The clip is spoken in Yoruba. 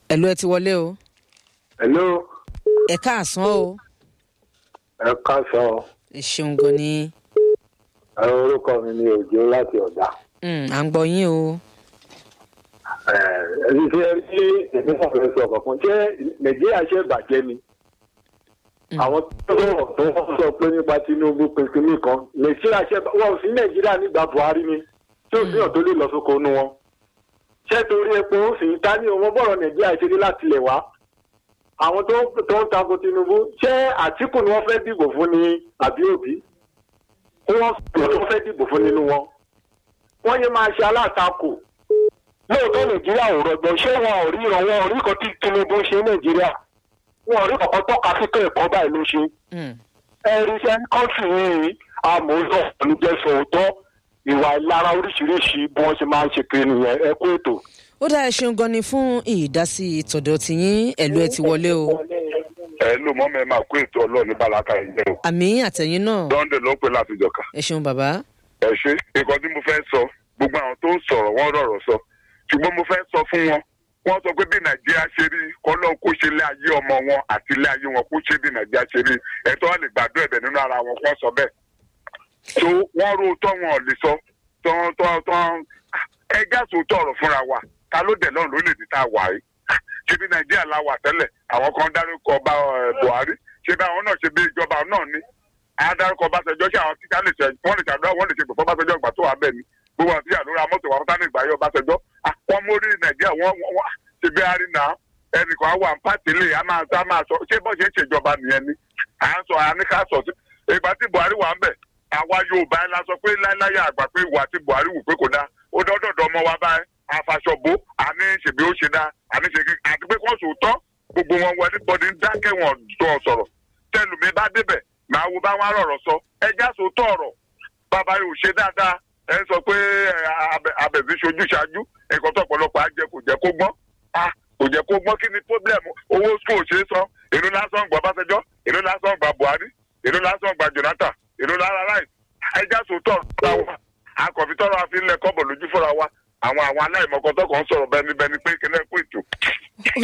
ẹ̀lú ẹ ti wọlé o hello ẹ káàsán o ẹ káàsán ẹ ṣeun gan ni ẹ orúkọ mi ni òjò láti ọ̀dà Mm, à ń gbọ́ yín o ẹni tí ẹ rí èmi náà fẹ́ sọ kankan ṣé nàìjíríà ṣe bàjẹ́ ni àwọn tó sọ̀rọ̀ tó wọ́n sọ pé nípa tinubu pinpin nìkan nàìjíríà ṣe wọn ò sí nàìjíríà nígbà buhari ni tí ò sí hàn tó lè lọ sóko nu wọn ṣé torí epo ń sìn ta ní ọmọ bọ̀rọ̀ nàìjíríà ṣe dé láti lẹ̀ wá àwọn tó tó ń tako tinubu ṣé àtìkù ni wọ́n fẹ́ dìbò fún ni àbí òbí tí wọ́n sọ̀rọ̀ tó fẹ́ dìbò fún nínú wọn wọ́n yé máa ṣe alátakò lóòótọ́ nàìjíríà ò rọgbọ ṣé wọn ò rí ìrànwọ́ orí kan tí tinubu ń ṣe ní nàìjíríà wọn ò rí kankan tọ́ka sí pé ẹ̀kọ́ báyìí ló ṣe Mm, ẹ̀rí iṣẹ́ kọ́ńtì yìí amòótọ́ olùjẹ́sọ̀ òótọ́ ìwà ìlara oríṣiríṣi bí wọ́n ṣe máa ń ṣe kiri nìyẹn ẹ kú ètò. ó dá ẹ ṣeun gan ni fún ìdásí tọ̀dọ̀ tiyín ẹ̀lú ẹ ti wọlé o ẹ ló mọ mẹ máa kó ètò ọlọ́ọ̀ni balaka yìí jẹ́ o. àmì àtẹ̀yìn náà dọ́ndé ló ń pè láti jọ̀ka. ẹ ṣeun bàbá ẹ ṣe nǹkan tí mo fẹ́ sọ gbogbo àwọn tó ń sọ̀rọ̀ wọ́n rọ̀rọ̀ sọ ṣùgbọ́n mo fẹ́ sọ fún wọn wọ́n sọ pé bí nàìjíríà ṣe rí kọ́lọ́ kó ṣe lé ayé ọmọ wọn àti ilé ayé wọn kó ṣe bí nàìjíríà ṣe rí ẹ̀tọ́ wọn lè gbàdúrà ẹ̀bẹ̀ nínú ara wọn kó sọ bẹ́ẹ̀. tó wọ́n rò tọ́ wọn ò lè sọ tán tán tán ẹjá sòótọ́ ọ̀rọ̀ fúnra wa ta ló dẹ̀ lọ́run lórílẹ̀‐èdè tá a wà yìí ṣé bí nàìjíríà la wà tẹ́lẹ̀ àwọn kan dárúkọ ọba ẹ̀, buhari ṣé bí àwọn náà ṣe bí ìjọba náà ní adarúkọ ọbaṣẹjọ ṣé àwọn tíṣà lè ṣe wọn lè ṣàdúrà wọn lè ṣe pẹpẹ ọbaṣẹjọ ìgbà tó wà bẹ́ẹ̀ ni gbogbo àti àlóra mọ́tò wọn tánì ìgbà yọ ọbaṣẹjọ wọn mórí nàìjíríà wọn wọn ṣe bí arí náà ẹnìkan wà ń pàtì lè a máa a máa sọ ṣé bọ́ ṣe ń ṣèjọba nìyẹn ni à ń sọ àníkà sọ sí ìgbà tí buhari wà ń bẹ̀ àwa yorùbá ẹ̀ la sọ pé láíláyà àgbà pé ìwà tí buhari wù pé kò dáa ó dọ́dọ̀dọ̀ ọmọ wa báyìí àfàṣọ̀bó àní ṣèbí ó ṣe dáa àní ṣe kí àti pé kó sòótọ́ gbogbo wọn wọlé bọ́dí ń dákẹ́ wọn tó sọ̀rọ̀ tẹlùmí bá débẹ̀ màá wo bá wọn rọ̀rọ̀ sọ ẹjá sòótọ́ ọ̀rọ̀ bàbá yóò ṣe dáadáa ẹ ń sọ pé ẹ, abẹ- abẹ̀bí ṣojú ṣáájú ẹ̀kọ́ tó ọ̀pọ̀lọpọ̀ á jẹ kò jẹ́ kó gbọ́n Ah, kò jẹ́ kó gbọ́n kí ni pọ́blẹ́mù owó school ṣe é san èló lásán gba Ọbásanjọ́ èló lásán gba Buhari èló lásán gba Jonathan èló lára láì ẹjá sòótọ́ ọ̀rọ̀ wa akọ̀fitọ́rọ̀ àfi ń lẹ kọ́bọ̀ lójú fúnra wa àwọn àwọn aláìmọ̀kọ́tọ́ kan sọ̀rọ̀ bẹ́ni bẹ́ni pé kílẹ̀ kó ètò